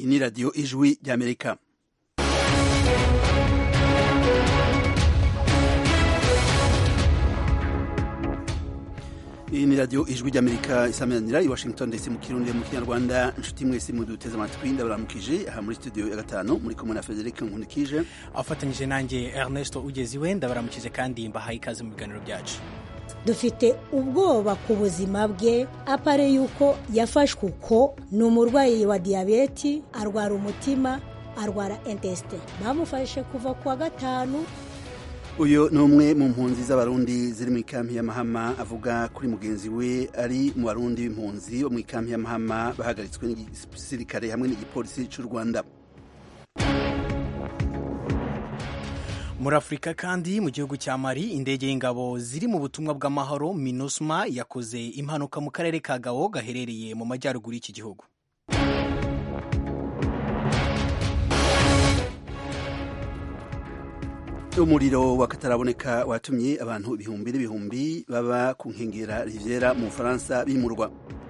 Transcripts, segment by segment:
ni radiyo ijwi ry'amerika iyi ni radiyo ijwi ry'amerika isamanira i washington ndetse mu kirundi mu kinyarwanda inshuti mwese muduteze amatwi ndabaramukije aha muri studio ya gatanu muri kumwe na frederic nkunikije afatanyije nanjye ernesto ugeziwe ndabaramukije kandi mbahaye ikaze mu biganiro byacu dufite ubwoba ku buzima bwe apare yuko yafashwe uko ni umurwayi wa diyabeti arwara umutima arwara intesite bamufashe kuva ku wa gatanu uyu ni umwe mu mpunzi z'abarundi ziri mu ikampi y'amahama avuga kuri mugenzi we ari mu barundi b'impunzi bo mu ikampi y'amahama bahagaritswe n'igisirikare hamwe n'igipolisi cy'u rwanda muri afurika kandi mu gihugu cya mari indege y'ingabo ziri mu butumwa bw'amahoro minusma yakoze impanuka mu karere ka gawo gaherereye mu majyaruguru y'iki gihugu umuriro wakataraboneka watumye abantu ibihumbi n'ibihumbi baba ku nkengera riviera mu bufaransa bimurwa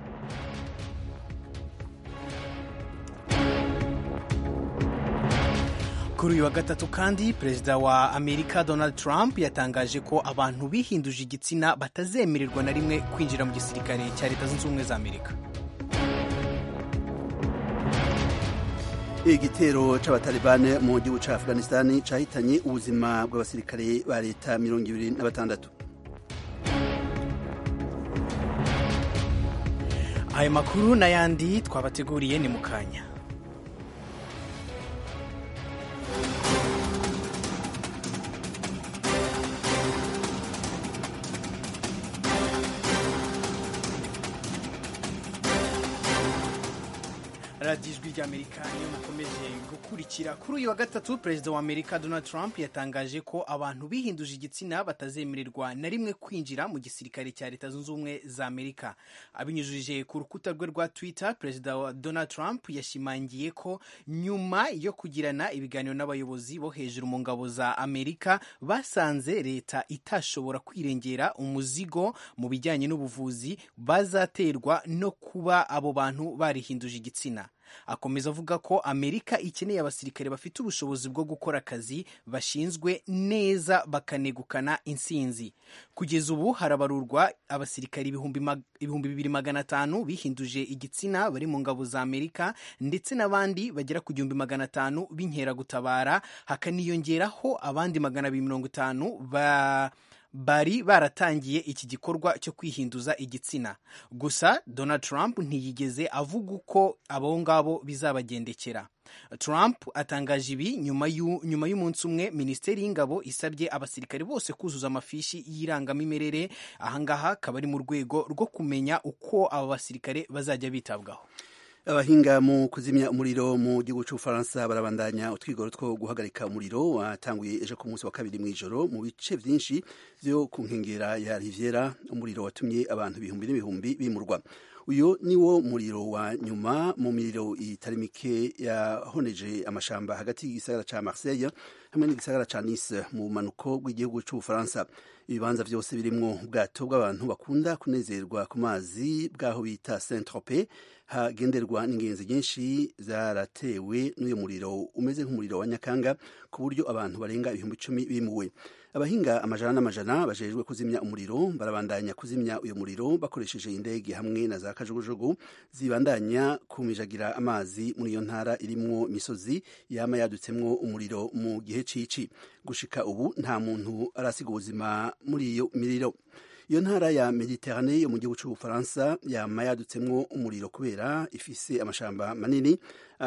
kuri uyu wa gatatu kandi perezida wa amerika donald trump yatangaje ko abantu bihinduje igitsina batazemererwa na rimwe kwinjira mu gisirikare cya leta zunze ubumwe za amerika igitero c'abatalibane mu gihugu ca afghanistan cahitanye ubuzima bw'abasirikare ba leta mirongo ibiri na batandatu ayo makuru n'ayandi twabateguriye ni mu kanya radiyo ijwi ry'amerika niyo mukomeje gukurikira kuri uyu wa gatatu perezida wa amerika donald trump yatangaje ko abantu bihinduje igitsina batazemererwa na rimwe kwinjira mu gisirikare cya leta zunze ubumwe za amerika abinyujije ku rukuta rwe rwa twitter perezida wa donald trump yashimangiye ko nyuma yo kugirana ibiganiro n'abayobozi bo hejuru mu ngabo za amerika basanze leta itashobora kwirengera umuzigo mu bijyanye n'ubuvuzi bazaterwa no kuba abo bantu barihinduje igitsina akomeza avuga ko amerika ikeneye abasirikare bafite ubushobozi bwo gukora akazi bashinzwe neza bakanegukana intsinzi kugeza ubu harabarurwa abasirikare ibihumbi bibiri magana atanu bihinduje igitsina bari mu ngabo za amerika ndetse n'abandi bagera ku gihumbi magana atanu b'inkeragutabara hakaniyongeraho abandi magana abiri mirongo itanu ba bari baratangiye iki gikorwa cyo kwihinduza igitsina gusa donald trump ntiyigeze avuga uko abo ngabo bizabagendekera trump atangaje ibi nyuma y'umunsi umwe minisiteri y'ingabo isabye abasirikare bose kuzuza amafishi y'irangamimerere ahangaha akaba ari mu rwego rwo kumenya uko aba basirikare bazajya bitabwaho abahinga mu kuzimya umuriro mu gihugu cy'ubufaransa barabandanya utwigoro two guhagarika umuriro watanguye ejo ku munsi wa kabiri mu ijoro mu bice byinshi byo ku nkengera ya riviera umuriro watumye abantu ibihumbi n'ibihumbi bimurwa uyu ni wo muriro wa nyuma mu miriro itari mike yahoneje amashamba hagati y'igisagara cya marseille hamwe n'igisagara cya nice mu bumanuko bw'igihugu cy'ubufaransa ibibanza byose birimwo ubwato bw'abantu bakunda kunezerwa ku mazi bw'aho bita saint tropez hagenderwa n'ingenzi nyinshi zaratewe n'uyu muriro umeze nk'umuriro wa nyakanga ku buryo abantu barenga ibihumbi icumi bimuwe abahinga amajana n'amajana bajejwe kuzimya umuriro barabandanya kuzimya uyu muriro bakoresheje indege hamwe na za kajugujugu zibandanya kumijagira amazi muri iyo ntara irimwo imisozi yama yadutsemwo umuriro mu gihe cici gushika ubu nta muntu arasiga ubuzima muri iyo miriro iyo ntara ya mediterane yo mu gihugu cy'ubufaransa yama yadutsemwo umuriro kubera ifise amashamba manini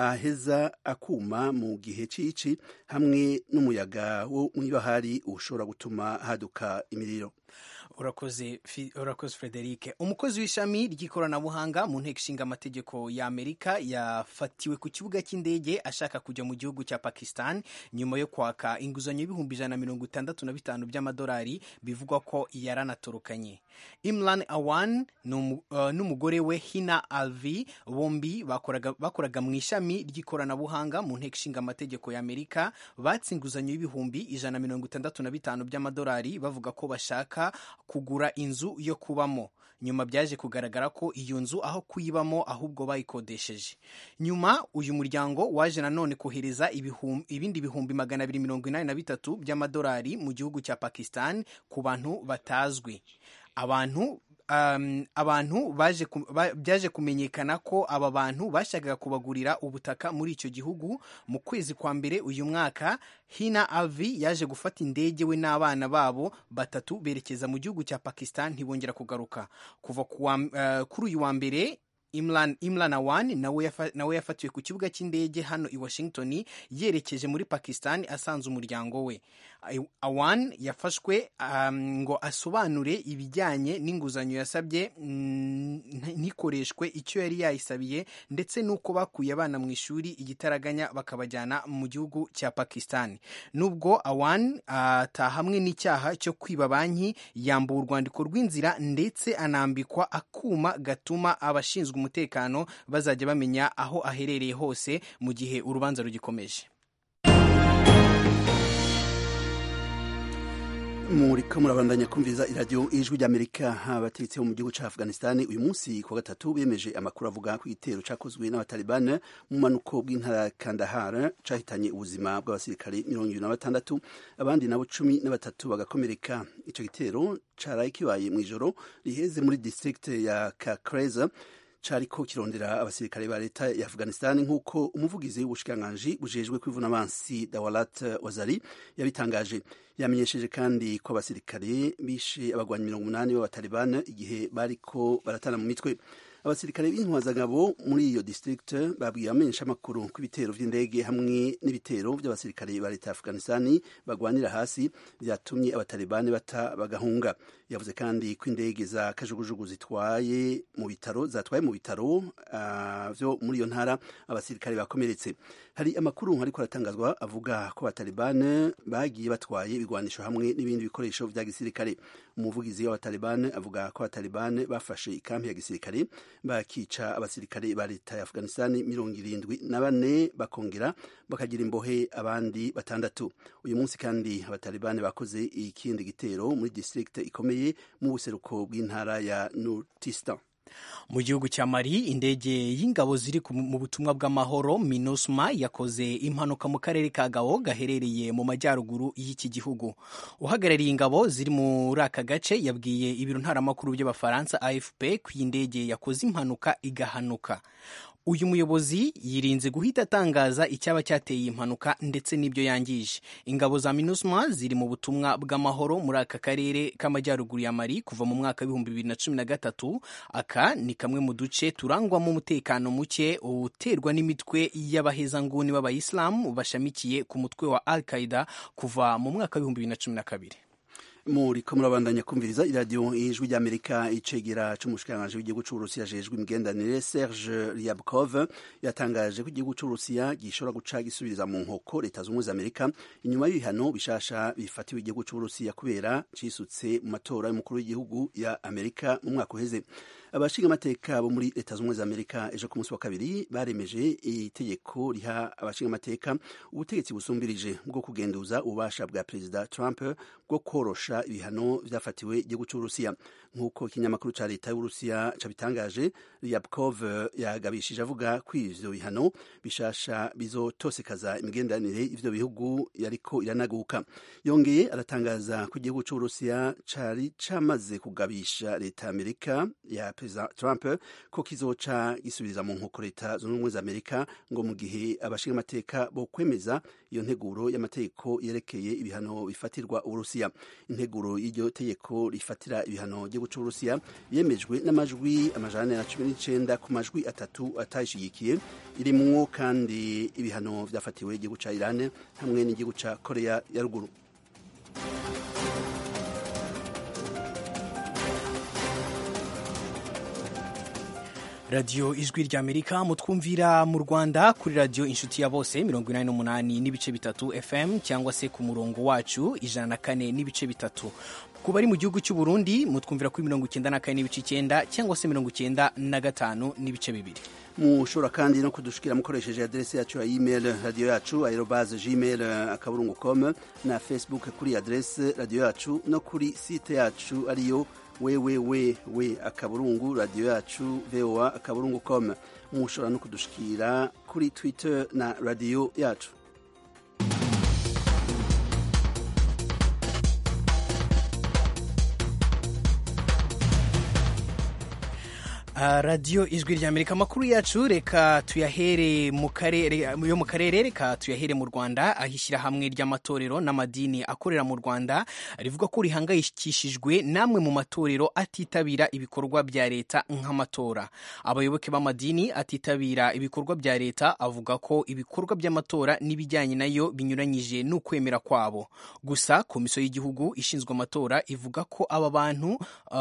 aheza akuma mu gihe cici hamwe n'umuyaga wo mw'ibahari ushobora gutuma haduka imiriro urakoze urakoze frederic umukozi w'ishami ry'ikoranabuhanga mu nteko ishinga amategeko ya amerika yafatiwe ku kibuga cy'indege ashaka kujya mu gihugu cya pakistan nyuma yo kwaka inguzanyo y'ibihumbi ijana na mirongo itandatu na bitanu by'amadolari bivugwa ko yaranatorokanye batandukanye imran awan n'umugore we hina alvi bombi bakoraga, bakoraga mu ishami ry'ikoranabuhanga mu nteko ishinga amategeko y'amerika batse inguzanyo y'ibihumbi ijana na mirongo itandatu na bitanu by'amadolari bavuga ko bashaka kugura inzu yo kubamo nyuma byaje kugaragara ko iyo nzu aho kuyibamo ahubwo bayikodesheje nyuma uyu muryango waje nanone kohereza ibindi bihumbi magana abiri mirongo inani na bitatu by'amadolari mu gihugu cya pakistan ku bantu batazwi abantu um, abantu baje ba, byaje kumenyekana ko aba bantu bashakaga kubagurira ubutaka muri icyo gihugu mu kwezi kwa mbere uyu mwaka hina alvi yaje gufata indege we n'abana babo batatu berekeza mu gihugu cya pakistan ntibongera kugaruka kuva uh, kuri uyu wa mbere Imran, Imran Awan nawe yafa, nawe yafatiwe ku kibuga cy'indege hano i Washington yerekeje muri Pakistan asanze umuryango we. Awan yafashwe um, ngo asobanure ibijyanye n'inguzanyo yasabye ntikoreshwe icyo yari yayisabiye ndetse n'uko bakuye abana mu ishuri igitaraganya bakabajyana mu gihugu cya Pakistan. Nubwo Awan atahamwe uh, n'icyaha cyo kwiba banki yambuwe urwandiko rw'inzira ndetse anambikwa akuma gatuma abashinzwe umutekano bazajya bamenya aho aherereye hose mu gihe urubanza rugikomeje muriko murabandanya kumviriza iradiyo ijwi ry'amerika abategetsi bo mu gihugu cya afghanistan uyu munsi ku wa gatatu bemeje amakuru avuga ku gitero cyakozwe n'abataliban mu manuko bw'intara ya kandahar cyahitanye ubuzima bw'abasirikare mirongo irindwi na batandatu abandi nabo cumi na batatu bagakomereka icyo gitero cyaraye kibaye mu ijoro riheze muri district ya kakreza cariko kirondera abasirikare ba leta ya Afghanistan nk'uko umuvugizi w'ubushikiranganji bujejwe kwivuna abansi Dawalat Wazari yabitangaje yamenyesheje kandi ko abasirikare bishe abagwanyi mirongo umunani b'abatalibani igihe bariko baratana mu mitwe abasirikare b'intwazagabo muri iyo district babwiye abamenyesha amakuru ko ibitero vy'indege hamwe n'ibitero by'abasirikare ba leta ya Afghanistan bagwanira hasi vyatumye abatalibani bata bagahunga yavuze kandi ko indege za kajugujugu zitwaye mu bitaro zatwaye mu bitaro uh, vyo muri iyo ntara abasirikare bakomeretse hari amakuru ariko aratangazwa avuga ko abatalibani bagiye batwaye ibigwanisho hamwe n'ibindi bikoresho vya gisirikare umuvugizi w'abatalibani avuga ko abatalibani bafashe ikampi ya gisirikare bakica abasirikare ba leta ya Afghanistan mirongo irindwi na bane bakongera bakagira imbohe abandi batandatu uyu munsi kandi abatalibani bakoze ikindi gitero muri district ikomeye mu buseruko bw'intara ya Nurtistan mu gihugu cya mali indege y'ingabo ziri mu butumwa bw'amahoro minusma yakoze impanuka mu karere ka gao gaherereye mu majyaruguru y'iki gihugu uhagarariye ingabo ziri muri aka gace yabwiye ibiro ntaramakuru by'abafaransa afp ko iyi ndege yakoze impanuka igahanuka uyu muyobozi yirinze guhita atangaza icyaba cyateye impanuka ndetse n'ibyo yangije ingabo za minusma ziri mu butumwa bw'amahoro muri aka karere k'amajyaruguru ya mari kuva mu mwaka w'ibihumbi bibiri na cumi na gatatu aka ni kamwe mu duce turangwamo umutekano muke uterwa n'imitwe y'abahezanguni b'abayisilamu bashamikiye ku mutwe wa al qaida kuva mu mwaka w'ibihumbi bibiri na cumi na kabiri muriko murabandanya kumviriza iradiyo ijwi ry'amerika icegera c'umushikiranganji w'igihugu c'uburusiya ajejwe imigenderanire serge ryabkov yatangaje ko igihugu c'uburusiya gishobora guca gisubiriza mu nkoko leta z'ubumwe za amerika inyuma y'ibihano bishasha bifatiwe igihugu c'uburusiya kubera cisutse mu matora y'umukuru w'igihugu ya amerika mu mwaka uheze abashinga amateka bo muri leta z'ubumwe za amerika ejo ku munsi wa kabiri baremeje itegeko riha abashinga amateka ubutegetsi busumbirije bwo kugenduza ububasha bwa perezida trump bwo korosha ibihano vyafatiwe igihugu c'uburusiya nk'uko ikinyamakuru ca leta y'uburusiya cabitangaje ryabkov yagabishije avuga ko ivyo bihano bishasha bizotosekaza imigenderanire ivyo bihugu yariko iranaguka yongeye aratangaza ko igihugu c'uburusiya cari camaze kugabisha leta ya amerika ya perezida trump ko kizoca gisubiriza mu nkoko leta zunze ubumwe za amerika ngo mu gihe abashinga amateka bo kwemeza iyo nteguro y'amategeko yerekeye ibihano bifatirwa uburusiya integuro y'iryo tegeko rifatira ibihano gihugu c'uburusiya yemejwe n'amajwi amajana na cumi n'icenda ku majwi atatu atayishigikiye irimwo kandi ibihano vyafatiwe igihugu ca iran hamwe n'igihugu ca korea ya ruguru radiyo ijwi ry'amerika mutwumvira mu rwanda kuri radiyo inshuti ya bose mirongo inani n'umunani n'ibice bitatu fm cyangwa se ku murongo wacu ijana na kane n'ibice bitatu ku bari mu gihugu cy'u Burundi mutwumvira kuri mirongo icyenda na kane n'ibice icyenda cyangwa se mirongo icyenda na gatanu n'ibice bibiri mushobora kandi no kudushikira mukoresheje adrese yacu ya email radio yacu aerobase gmail akaburungu com na facebook kuri adrese radio yacu no kuri site yacu ariyo www akaburungu radio yacu voa akaburungu com mushobora no kudushikira kuri twitter na radio yacu Uh, radiyo ijwi rya amerika amakuru yacu reka tuyahere mu karere yo mu karere reka tuyahere mu rwanda aho ishyirahamwe ry'amatorero n'amadini akorera mu rwanda rivuga ko rihangayikishijwe n'amwe mu matorero atitabira ibikorwa bya leta nk'amatora abayoboke b'amadini atitabira ibikorwa bya leta avuga ko ibikorwa by'amatora n'ibijyanye nayo binyuranyije n'ukwemera kwabo gusa komisiyo y'igihugu ishinzwe amatora ivuga ko aba bantu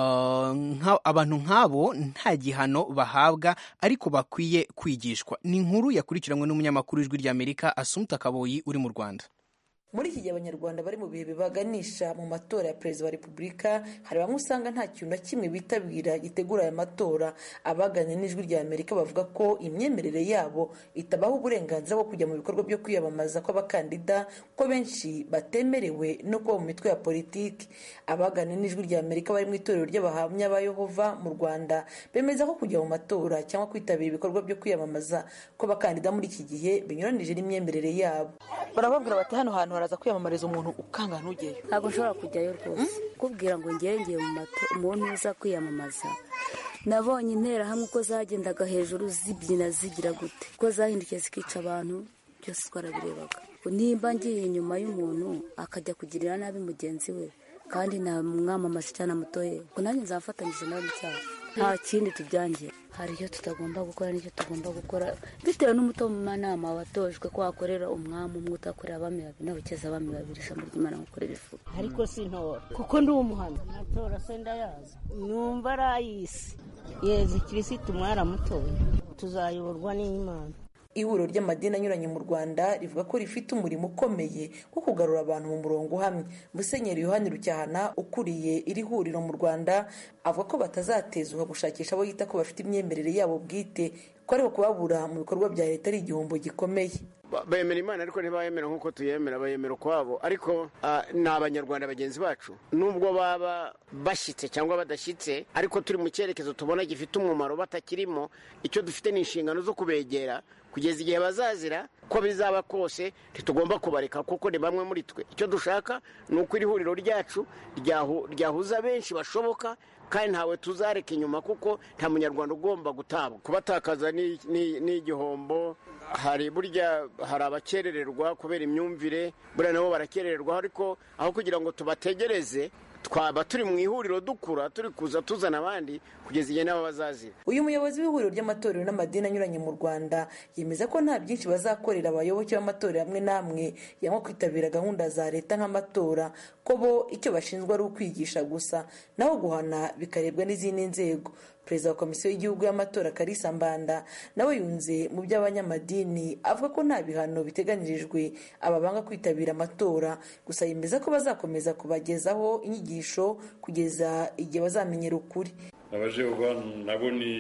uh, abantu nk'abo nta gihano bahabwa ariko bakwiye kwigishwa ni inkuru yakurikiranywe n'umunyamakuru w'ijwi ry'amerika asumta kaboyi uri mu rwanda muri iki gihe abanyarwanda bari mu bihe bibaganisha mu matora ya perezida wa repubulika hari bamwe usanga nta kintu na kimwe bitabira gitegura aya matora abaganira n'ijwi rya amerika bavuga ko imyemerere yabo itabaha uburenganzira bwo kujya mu bikorwa byo kwiyamamaza kw'abakandida ko benshi batemerewe no kuba mu mitwe ya politiki abaganira n'ijwi rya amerika bari mu itorero ry'abahamya ba yehova mu rwanda bemeza ko kujya mu matora cyangwa kwitabira ibikorwa byo kwiyamamaza kw'abakandida muri iki gihe binyuranije n'imyemerere yabo barababwira bati hano hantu haraza kwiyamamariza umuntu ukanga ntujyeyo ntabwo nshobora kujyayo rwose kubwira ngo ngenge mu mato umuntu uza kwiyamamaza nabonye interahamwe uko zagendaga hejuru zibyina zigira gute uko zahindukiye zikica abantu byose twarabirebaga nimba ngiye inyuma y'umuntu akajya kugirira nabi mugenzi we kandi namwamamaza cyane amutoye ngo nanjye nzafatanyije nawe mu cyaha nta kindi tubyangira hari icyo tutagomba gukora n'icyo tugomba gukora bitewe n'umutomanama watojwe ko wakorera umwami umwe utakorera abami babiri n'abakeza abami babiri ijambo ry'imana gukorera ifu ariko sintora kuko ndi umuhanda natora se ndayazi numva ari ay'isi yezi kirisitu mwaramutoye tuzayoborwa n'imana ihuriro ry'amadini anyuranye mu rwanda rivuga ko rifite umurimo ukomeye wo kugarura abantu mu murongo uhamye musenyeri yohani rucyahana ukuriye iri huriro mu rwanda avuga ko batazatezuka gushakisha abo yita ko bafite imyemerere yabo bwite ko ariko kubabura mu bikorwa bya leta ari igihombo gikomeye bemera imana ariko ntibayemera nk'uko tuyemera bayemera ukwabo ariko ni abanyarwanda bagenzi bacu nubwo baba bashyitse cyangwa badashyitse ariko turi mu cyerekezo tubona gifite umumaro batakirimo icyo dufite ni inshingano zo kubegera kugeza igihe bazazira ko bizaba kose ntitugomba kubareka kuko ni bamwe muri twe icyo dushaka ni uko iri huriro ryacu ryahuza benshi bashoboka kandi ntawe tuzareka inyuma kuko nta munyarwanda ugomba gutabwa kubatakaza ni igihombo hari burya hari abakerererwa kubera imyumvire buriya nabo barakerererwa ariko aho kugira ngo tubategereze twaba turi mu ihuriro dukura turi kuza tuzana abandi kugeza igihe nabo bazazira uyu muyobozi w'ihuriro ry'amatorero n'amadini anyuranye mu rwanda yemeza ko nta byinshi bazakorera abayoboke b'amatorero amwe n'amwe yanywa kwitabira gahunda za leta nk'amatora ko bo icyo bashinzwe ari ukwigisha gusa naho guhana bikarebwa n'izindi nzego perezida wa komisiyo y'igihugu y'amatora karisa mbanda nawe yunze mu by'abanyamadini avuga ko nta bihano biteganyirijwe ababanga kwitabira amatora gusa yemeza ko bazakomeza kubagezaho inyigisho kugeza igihe bazamenyera ukuri abajehova nabo ni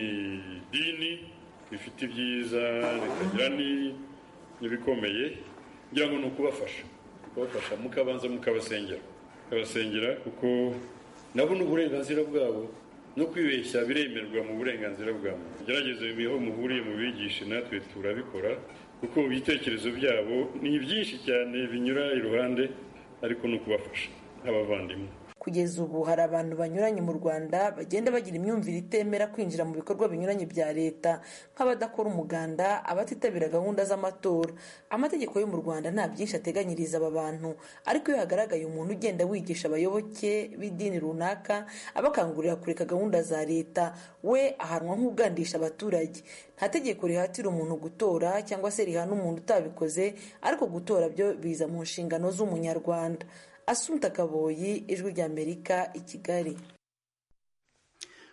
idini rifite ibyiza rikagira n'ibikomeye ngira ngo ni ukubafasha kubafasha mukabanza mukabasengera mukabasengera kuko nabo ni uburenganzira bwabo no kwibeshya biremerwa mu burenganzira bwa muntu gerageze ibiho muhuriye mu bigishe natwe turabikora kuko ibitekerezo byabo ni byinshi cyane binyura iruhande ariko ni ukubafasha nk'abavandimwe kugeza ubu hari abantu banyuranye mu rwanda bagenda bagira imyumvire itemera kwinjira mu bikorwa binyuranye bya leta nk'abadakora umuganda abatitabira gahunda z'amatora amategeko yo mu rwanda nta byinshi ateganyiriza aba bantu ariko iyo hagaragaye umuntu ugenda wigisha abayoboke b'idini runaka abakangurira kureka gahunda za leta we ahanwa nk'ugandisha abaturage nta tegeko rihatira umuntu gutora cyangwa se rihana umuntu utabikoze ariko gutora byo biza mu nshingano z'umunyarwanda asunta kaboyi ijwi ry'amerika i kigali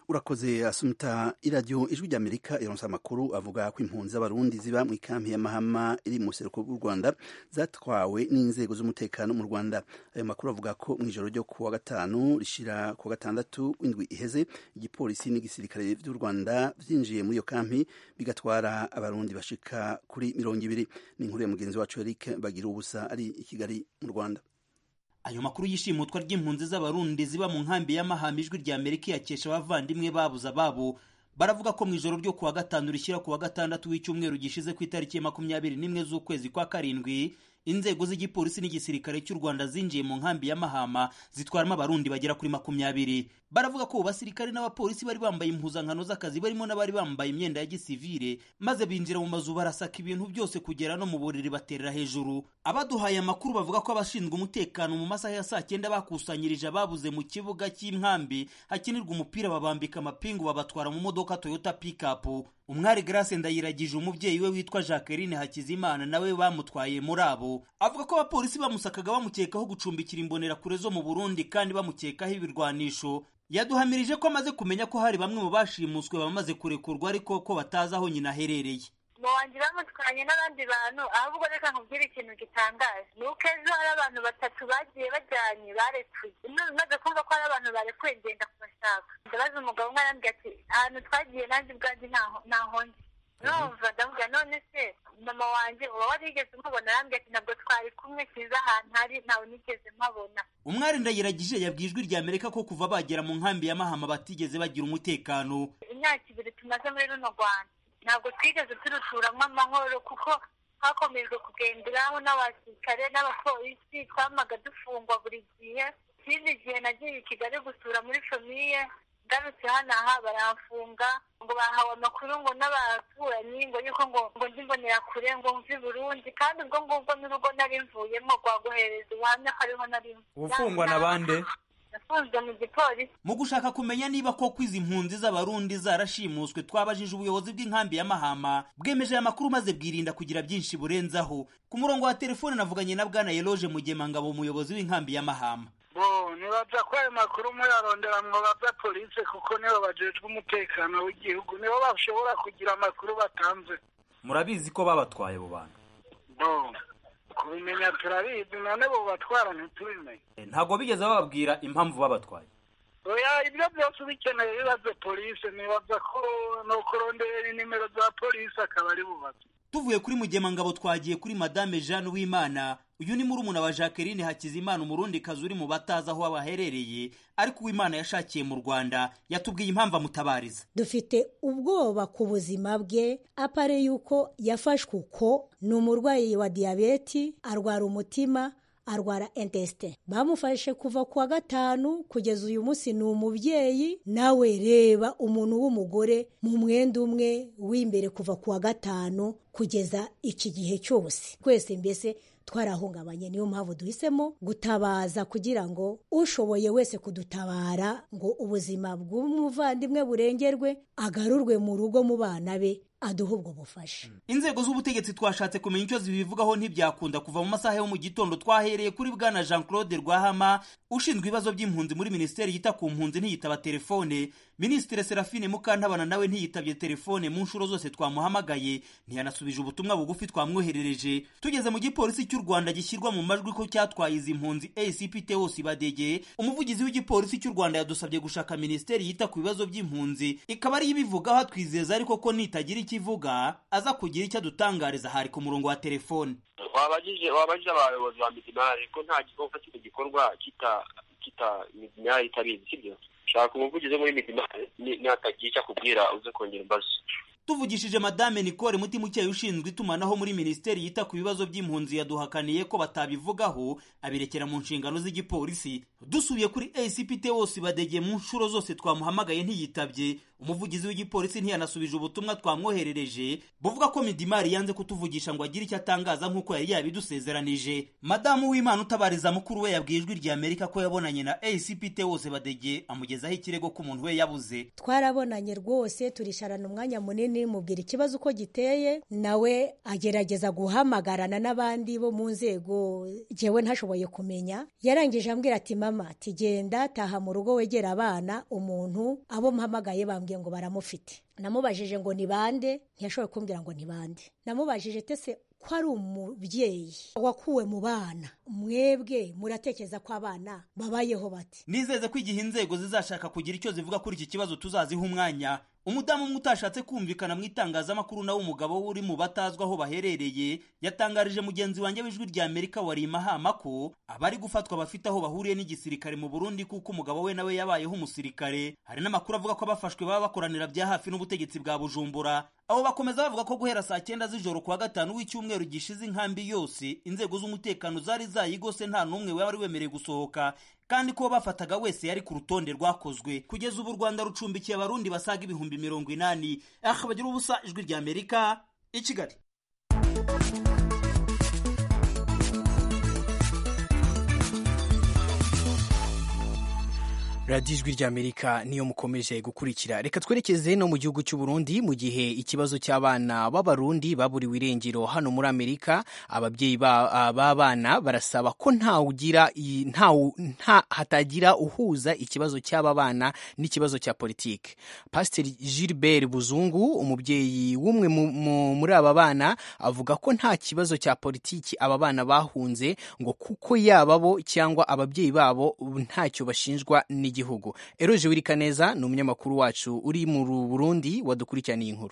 urakoze asumta iradiyo ijwi ry'amerika ironsa amakuru avuga ko impunzi z'abarundi ziba mu ikampi ya mahama iri mu buseruko bw'u rwanda zatwawe n'inzego z'umutekano mu rwanda ayo makuru avuga ko mu ijoro ryo kuwa gatanu rishira kuwa gatandatu w'indwi iheze igipolisi n'igisirikare by'u rwanda byinjiye muri iyo kampi bigatwara abarundi bashika kuri mirongo ibiri ni inkuru ya mugenzi wacu eric bagira ubusa ari i kigali mu rwanda ayo makuru y'ishimutwa ry'impunzi z'abarundi ziba mu nkambi y'amahamba ijwi rya amerika yakesha abavandimwe babuze ababo baravuga ko mu ijoro ryo kuwa gatanu rishyira kuwa gatandatu w'icyumweru gishize ku itariki ya makumyabiri n'imwe z'ukwezi kwa karindwi inzego z'igipolisi n'igisirikare cy'u rwanda zinjiye mu nkambi ya mahama zitwaramo abarundi bagera kuri makumyabiri baravuga ko basirikare n'abapolisi bari bambaye impuzankano z'akazi barimo n'abari bambaye imyenda ya gisivire maze binjira mu mazu barasaka ibintu byose kugera no mu buriri baterera hejuru abaduhaye amakuru bavuga ko abashinzwe umutekano mu masaha ya saa cyenda bakusanyirije ababuze mu kibuga cy'inkambi hakinirwa umupira babambika amapingu babatwara mu modoka toyota pikapu umwari grace ndayiragije umubyeyi we witwa jacqueline hakizimana nawe bamutwaye muri abo avuga ko abapolisi bamusakaga bamukekaho gucumbikira imbonerakure zo mu burundi kandi bamukekaho ibirwanisho yaduhamirije ko amaze kumenya ko hari bamwe mu bashimuswe bamaze kurekurwa ariko ko batazi aho nyina aherereye mu wanjye bamutwanye n'abandi bantu ahubwo reka nkubwire ikintu gitangaje ni uko ejo hari abantu batatu bagiye bajyanye barekuye maze kumva ko hari abantu barekuye ngenda kubashaka ndabaza umugabo umwe arambwira ati ahantu twagiye nanjye ubwanjye ntaho njye numva ndavuga none se mama wanjye uba warigeze umubona arambwira ati ntabwo twari kumwe kiza ahantu hari ntawe nigeze mpabona umwari ndayiragije yabwiye ijwi rya amerika ko kuva bagera mu nkambi ya mahama batigeze bagira umutekano imyaka ibiri tumaze muri runo rwanda ntabwo twigeze turuturamo amahoro kuko hakomejwe kugenderaho n'abasirikare n'abapolisi twamaga dufungwa buri gihe ikindi gihe nagiye i kigali gusura muri famiye ngarutse hano aha baramfunga ngo bahawe amakuru ngo n'abaturanyi ngo yuko ngo ngo ndimbonera kure ngo mve i burundi kandi ubwo ngubwo n'urugo nari mvuyemo rwaguhereza ubuhamya ko ariho nari ufungwa na bande nafunzwe mu gipolisi mu gushaka kumenya niba koko izi mpunzi z'abarundi zarashimuswe twabajije ubuyobozi bw'inkambi ya mahama bwemeje aya makuru maze bwirinda kugira byinshi burenzaho ku murongo wa telefone navuganye na bwana yeloje mugemangabo umuyobozi w'inkambi ya mahama bo nibaza ko ayo makuru muyarondera mwobaza polisi kuko nibo bajejwe umutekano w'igihugu nibo bashobora kugira amakuru batanze murabizi ko babatwaye abo bantu bo kubimenya turabizi none bo batwara ntitubimenye ntabwo bigeze bababwira impamvu babatwaye oya ibyo byose ubikeneye bibaze polisi nibaza ko no kurondera nimero za polisi akaba ari bubaze tuvuye kuri mugemangabo twagiye kuri madame jeanne w'imana uyu ni murumuna wa jacqueline hakizimana umurundi kazi uri mu batazi aho baherereye ariko uwimana yashakiye mu rwanda yatubwiye impamvu amutabariza dufite ubwoba ku buzima bwe apare yuko yafashwe uko ni umurwayi wa diyabeti arwara umutima arwara intesite bamufashe kuva ku wa gatanu kugeza uyu munsi ni umubyeyi nawe reba umuntu w'umugore mu mwenda umwe w'imbere kuva ku wa gatanu kugeza iki gihe cyose twese mbese twarahungabanye niyo mpamvu duhisemo gutabaza kugira ngo ushoboye wese kudutabara ngo ubuzima bw'umuvandimwe burengerwe agarurwe mu rugo mu bana be aduha ubwo bufasha inzego z'ubutegetsi twashatse kumenya icyo zibivugaho ntibyakunda kuva mu masaha yo mu gitondo twahereye kuri bwana jean claude rwahama ushinzwe ibibazo by'impunzi muri minisiteri yita ku mpunzi ntiyitaba telefone minisitiri serafine mukantabana nawe ntiyitabye telefone mu nshuro zose twamuhamagaye ntiyanasubije ubutumwa bugufi twamwoherereje tugeze mu gipolisi cy'u rwanda gishyirwa mu majwi ko cyatwaye izi mpunzi acp teos badege umuvugizi w'igipolisi cy'u rwanda yadusabye gushaka minisiteri yita ku bibazo by'impunzi ikaba ariyo ibivugaho atwizeza ariko ko nitagira ikivuga aza kugira icyo adutangariza hari ku murongo wa telefone wabajije wabajije abayobozi ba midimari ko nta gikorwa kino gikorwa kita kita midimari itabizi sibyo shaka umuvugizi wo muri midimari natagira icyo akubwira uze kongera imbazo tuvugishije madame nicole mutimukeye ushinzwe itumanaho muri minisiteri yita ku bibazo by'impunzi yaduhakaniye ko batabivugaho abirekera mu nshingano z'igipolisi dusubiye kuri acpt wose badege mu nshuro zose twamuhamagaye ntiyitabye umuvugizi w'igipolisi ntiyanasubije ubutumwa twamwoherereje buvuga ko midimari yanze kutuvugisha ngo agire icyo atangaza nk'uko yari yabidusezeranije madamu w'imana utabariza mukuru we yabwiye ijwi rya amerika ko yabonanye na acpt wose badege amugezaho ikirego ko umuntu we yabuze twarabonanye rwose turisharana umwanya munini mubwira ikibazo uko giteye nawe agerageza guhamagarana n'abandi bo mu nzego jyewe ntashoboye kumenya yarangije ambwira ati mama tugenda taha mu rugo wegera abana umuntu abo mpamagaye bambwiye ngo baramufite namubajije ngo ni bande ntiyashoboye kumbwira ngo ni bande namubajije tese ko ari umubyeyi wakuwe mu bana mwebwe muratekereza ko abana babayeho bati nizeze ko igihe inzego zizashaka kugira icyo zivuga kuri iki kibazo tuzaziha umwanya umudamu umwe utashatse kumvikana mu itangazamakuru nawe umugabo we uri mu batazwi aho baherereye yatangarije mugenzi wanjye w'ijwi rya amerika wari mahama ko abari gufatwa bafite aho bahuriye n'igisirikare mu burundi kuko umugabo we nawe yabayeho umusirikare hari n'amakuru avuga ko abafashwe baba bakoranira bya hafi n'ubutegetsi bwa bujumbura abo bakomeza bavuga ko guhera saa cyenda z'ijoro kuwa gatanu w'icyumweru gishize inkambi yose inzego z'umutekano zari zayigose nta n'umwe wari wemerewe gusohoka kandi ko bafataga wese yari ku rutonde rwakozwe kugeza ubu u rwanda rucumbikiye abarundi basaga ibihumbi mirongo inani aha bagira ubusa ijwi rya amerika i kigali radiyo ijwi ry'amerika niyo mukomeje gukurikira reka twerekeze no mu gihugu cy'u Burundi mu gihe ikibazo cy'abana b'abarundi baburiwe irengero hano muri amerika ababyeyi b'abana barasaba ko ntawugira nta hatagira uhuza ikibazo cy'aba bana n'ikibazo cya politiki pasiteri gilbert buzungu umubyeyi w'umwe muri aba bana avuga ko nta kibazo cya politiki aba bana bahunze ngo kuko yaba bo cyangwa ababyeyi babo ntacyo bashinjwa n'igihugu igihugu eroje wirikaneza ni umunyamakuru wacu uri mu burundi wadukurikiraniye inkuru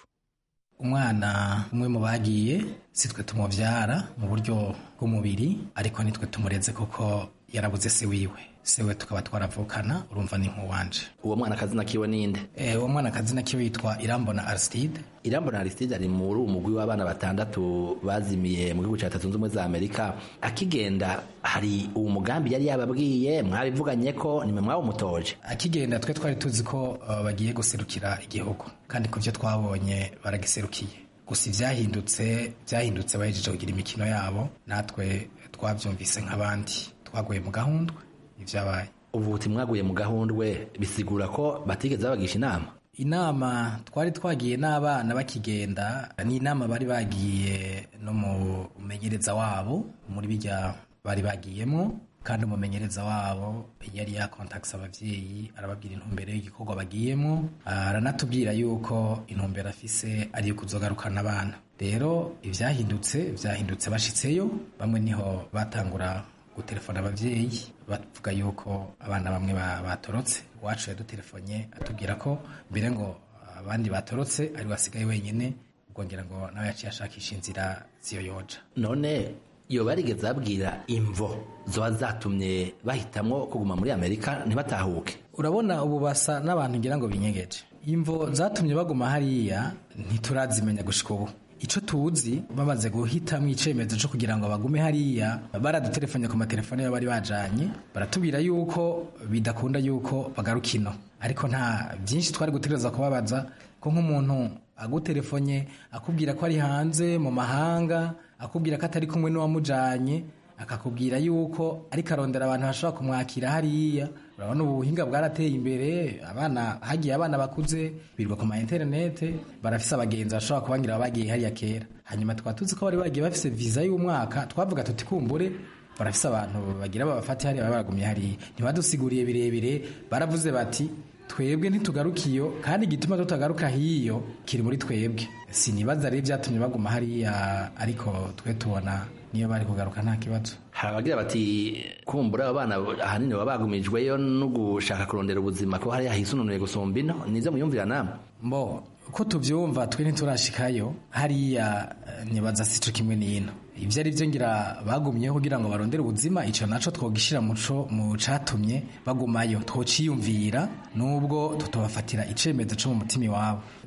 umwana umwe mu bagiye si twe tumubyara mu buryo bw'umubiri ariko nitwe tumureze kuko yarabuze se wiwe sewe tukaba twaravukana urumva ni nk'uwanje uwo mwana akazina kiwe ninde eh uwo mwana akazina kiwe yitwa Irambona Aristide Irambona Aristide ari muri umugwi w'abana batandatu bazimiye mu gihugu cya Leta Zunze Ubumwe za Amerika akigenda hari uwo mugambi yari yababwiye mwabivuganye ko nimwe mwawumutoje akigenda twe twari tuzi ko uh, bagiye guserukira igihugu kandi ku byo twabonye baragiserukiye gusa ibyahindutse byahindutse bahejeje kugira imikino yabo natwe twabyumvise nk'abandi twaguye mu gahundwe ibyabaye ubu buti mwaguye mu gahundwe bisigura ko batigeze babagisha inama inama twari twagiye n'abana bakigenda ni inama bari bagiye no mu mumenyereza wabo muri bijya bari bagiyemo kandi umumenyereza wabo yari yakontakisa ababyeyi arababwira intumbero y'igikorwa bagiyemo aranatubwira yuko intumbero afise ari iyo kuzogarukana abana rero ibyahindutse byahindutse bashitseyo bamwe niho batangura gutelefona ababyeyi bavuga yuko abana bamwe batorotse uwacu yadutelefone atubwira ko mbere ngo abandi batorotse ari wasigaye wenyine ubwongera ngo nawe yaciye ashakisha inzira ziyoyoja none iyo barigeze babwira imvo zoba zatumye bahitamwo kuguma muri amerika ntibatahuke urabona ubu basa n'abantu ngira ngo binyegeje imvo zatumye baguma hariya ntiturazimenya gushika ubu icyo tuzi bamaze guhitamo icyemezo cyo kugira ngo bagume hariya baradutelefone ku matelefone yabo bari bajanye baratubwira yuko bidakunda yuko bagaruka ino ariko nta byinshi twari gutegereza kubabaza ko nk'umuntu agutelefone akubwira ko ari hanze mu mahanga akubwira ko atari kumwe n'uwamujanye akakubwira yuko ariko arondera abantu bashobora kumwakira hariya urabona ubu buhinga bwarateye imbere abana hagiye abana bakuze birirwa ku ma interinete barafise abagenzi bashobora kubangira bagiye hariya kera hanyuma tukaba tuzi ko bari bagiye bafise viza y'umwaka twavuga tuti kumbure barafise abantu bagira babafate hariya baba baragumye hariya ntibadusiguriye birebire baravuze bati twebwe ntitugarukiyo kandi igituma tutagaruka hiyo kiri muri twebwe sinibaza rero byatumye baguma hariya ariko twe tubona niyo bari kugaruka nta kibazo hari abagira bati kumbura abana ahanini baba bagumijweyo no gushaka kurondera ubuzima ko hariya hisununuye gusumba ino nizo muyumvira namwe mbo ko tubyumva twe ntiturashikayo hariya nibaza si cyo kimwe n'ino ibyo ari byo ngira bagumyeho kugira ngo barondere ubuzima icyo naco twogishyira muco mu catumye bagumayo twociyumvira nubwo tutobafatira icemezo co mu mutima iwabo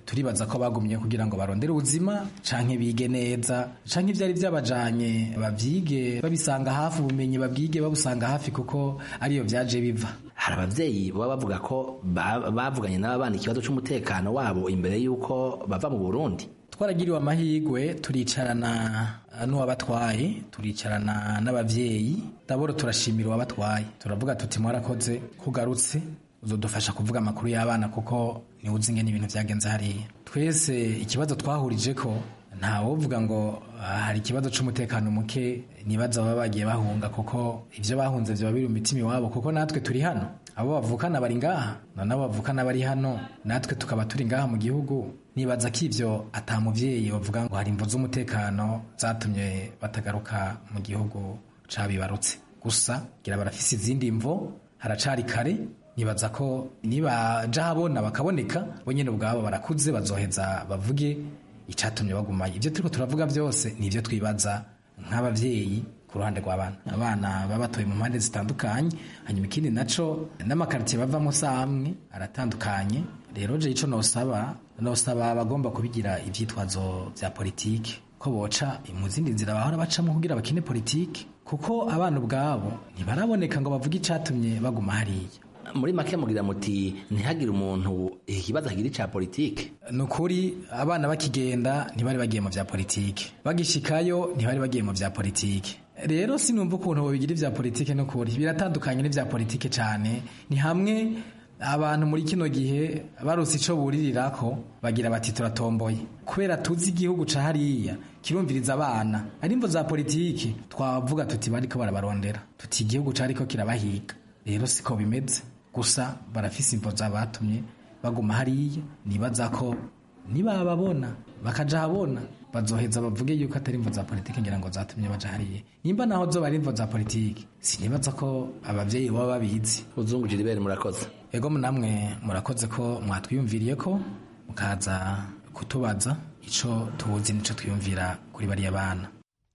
turibaza ko bagumye kugira ngo barondere ubuzima canke bige neza canke ivyari vyabajanye bavyige babisanga hafi ubumenyi babwige babusanga hafi kuko ariyo vyaje biva hari abavyeyi baba bavuga ko ba- bavuganye n'aba bana ikibazo c'umutekano wabo imbere y'uko bava mu burundi twaragiriwe amahirwe turicarana n'uwabatwaye turicarana n'abavyeyi daboro turashimira uwabatwaye turavuga tuti mwarakoze kugarutse uzodufasha kuvuga amakuru y'abana kuko niwe uzi ingene ibintu vyagenze hariya twese ikibazo twahurije ko ntawovuga ngo ah, hari ikibazo c'umutekano muke nibaza baba bagiye bahunga kuko ivyo bahunze vyoba biri mu mitima iwabo kuko natwe turi hano abo bavukana bari ngaha none abo bavukana bari hano natwe tukaba turi ngaha mu gihugu nibaza ko ivyo ata muvyeyi bavuga ngo hari imvo z'umutekano zatumye batagaruka mu gihugu cabibarutse gusa gira barafise izindi mvo haracari kare nibaza ko nibaja habona bakaboneka bo nyene ubwabo barakuze bazoheza bavuge icatumye bagumayo ivyo turiko turavuga vyose ni ivyo twibaza nk'abavyeyi ku ruhande rw'abana abana baba batoye mu mpande zitandukanye hanyuma ikindi naco n'amakaritiye bavamo si amwe aratandukanye rero je ico nosaba nosaba abagomba kubigira ivyitwazo vya politike ko boca mu zindi nzira bahora bacamo kugira bakine politike kuko abana ubwabo ntibaraboneka ngo bavuge icatumye baguma hariya muri make mugira muti ntihagire umuntu ikibazo agira ica politike ni ukuri abana bakigenda ntibari bagiye mu vya politike bagishikayo ntibari bagiye mu vya politike rero sinumva ukuntu bobigira ivya politike n'ukuri biratandukanye n'ivya politike cane ni hamwe abantu muri kino gihe barose ico buririrako bagira bati turatomboye kubera tuzi igihugu ca hariya kirumviriza abana ari imvo za politiki twavuga tuti bariko barabarondera tuti igihugu cariko kirabahiga rero siko bimeze gusa barafise imvo zabatumye baguma hariya nibaza ko nibababona bakaja habona bazoheza bavuge yuko atari imvo za politiki ngira ngo zatumye baja hariya nimba naho zoba ari imvo za politiki sinibaza ko abavyeyi baba babizi uzungu jiriberi murakoze ego namwe murakoze ko mwatwiyumviriye ko mukaza kutubaza ico tuzi nico twiyumvira kuri bariya bana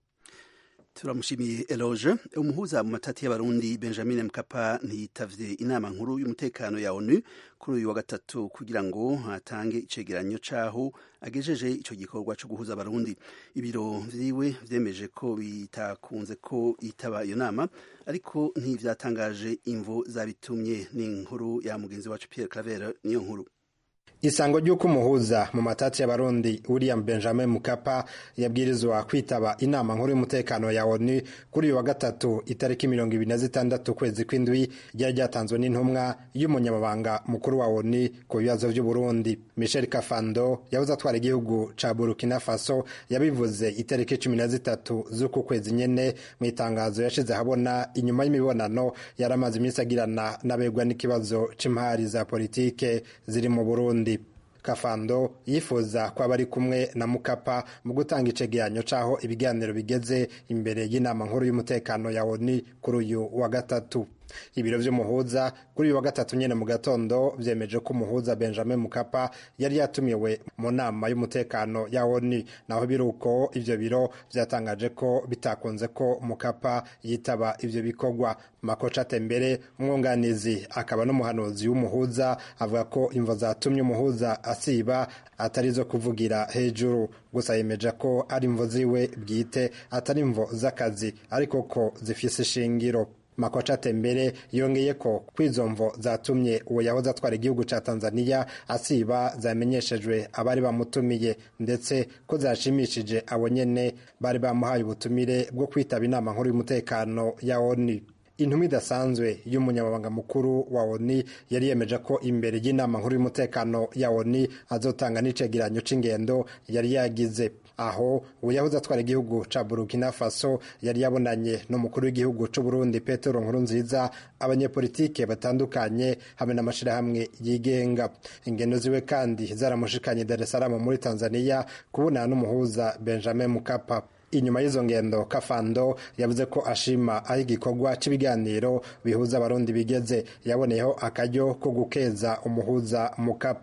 turamushimiye eloge umuhuza mu matati y'abarundi benjamin mkapa ntiyitavye inama nkuru y'umutekano ya onu kuri uyu wa gatatu kugira ngo atange icegeranyo c'aho agejeje ico gikorwa co guhuza abarundi ibiro vyiwe vyemeje ko bitakunze ko yitaba iyo nama ariko ntivyatangaje imvo zabitumye ni inkuru ya mugenzi wacu pierre claver niyo nkuru isango ry'uko umuhuza mu matati y'abarundi william benjamin mukapa yabwirizwa kwitaba inama nkuru y'umutekano ya onu kuri uyu wa gatatu itariki mirongo ibiri na zitandatu ukwezi kw'indwi ryari ryatanzwe n'intumwa y'umunyamabanga mukuru wa onu ku bibazo by'uburundi michel kafando yabuze atwara igihugu ca burkina faso yabivuze itariki cumi na zitatu z'uku kwezi nyene mu itangazo yashize ahabona inyuma y'imibonano yari amaze iminsi agirana n'abegwa n'ikibazo c'imari za politike ziri mu burundi kafando yifuza ko aba ari kumwe na mukapa mu gutanga icegeranyo c'aho ibiganiro bigeze imbere y'inama nkuru y'umutekano ya onu kuri uyu wa gatatu ibiro vy'umuhuza kuri uyu wa gatatu nyene mu gatondo vyemeje ko umuhuza benjamin mukapa yari yatumiwe mu nama y'umutekano ya onu naho biruko ivyo biro vyatangaje ko bitakunze ko mukapa yitaba ivyo bikorwa makoca tembere umwunganizi akaba n'umuhanuzi w'umuhuza avuga ko imvo zatumye umuhuza asiba atari zo kuvugira hejuru gusa yemeje ko ari imvo ziwe bwite atari imvo z'akazi ariko ko zifise ishingiro makoca tembere yongeye ko kwizo mvo zatumye uwo yahoze atwara igihugu ca tanzania asiba zamenyeshejwe abari bamutumiye ndetse ko zashimishije abo nyene bari bamuhaye ubutumire bwo kwitaba inama nkuru y'umutekano ya onu intumwa idasanzwe y'umunyamabanga mukuru wa oni yari yemeje ko imbere y'inama nkuru y'umutekano ya oni azotanga n'icegeranyo c'ingendo yari yagize aho uyahoze atwara igihugu ca burkina faso yari yabonanye n'umukuru w'igihugu c'uburundi petero nkurunziza abanyepolitike batandukanye hamwe n'amashirahamwe yigenga ingendo ziwe kandi zaramushikanye dar es salaam muri tanzania kubonana n'umuhuza benjamin mukapa inyuma y'izo ngendo kafando yavuze ko ashima aho igikorwa cy'ibiganiro bihuza abarundi bigeze yaboneyeho akaryo ko gukeza umuhuza mukapa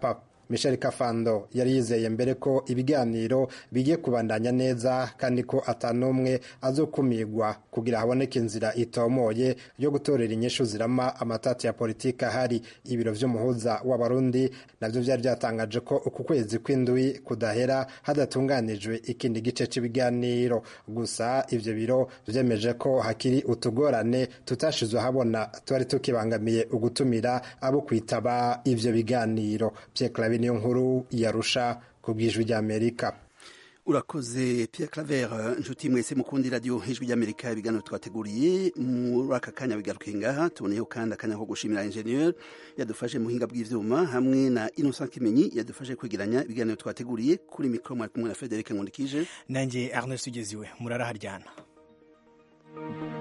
michel kafando yari yizeye mbere ko ibiganiro bigiye kubandanya neza kandi ko atanumwe azokumirwa kugira haboneke inzira itomoye yo gutorera inyishu zirama amatati ya politiki ahari ibiro vy'umuhuza w'abarundi navyo vyari vyatangaje ko uku kwezi kw'indwi kudahera hadatunganijwe ikindi gice c'ibiganiro gusa ivyo biro vyemeje ko hakiri utugorane tutashizwe habona twari tukibangamiye ugutumira abo kwitaba ivyo biganiro Pierre Claver niyo nkuru yarusha ku bw'ijwi ry'Amerika urakoze Pierre Claver inshuti mwese mukundi radio ijwi ry'Amerika ibiganiro twateguriye muri aka kanya bigaruke ngaha tuboneyeho kandi akanya ko gushimira ingenieur yadufashe mu buhinga bw'ivyuma hamwe na Innocent Kimenyi yadufashe kwegeranya ibiganiro twateguriye kuri mikro mwari kumwe na Frederic Nkundikije nanjye Ernest Ugeziwe muraraharyana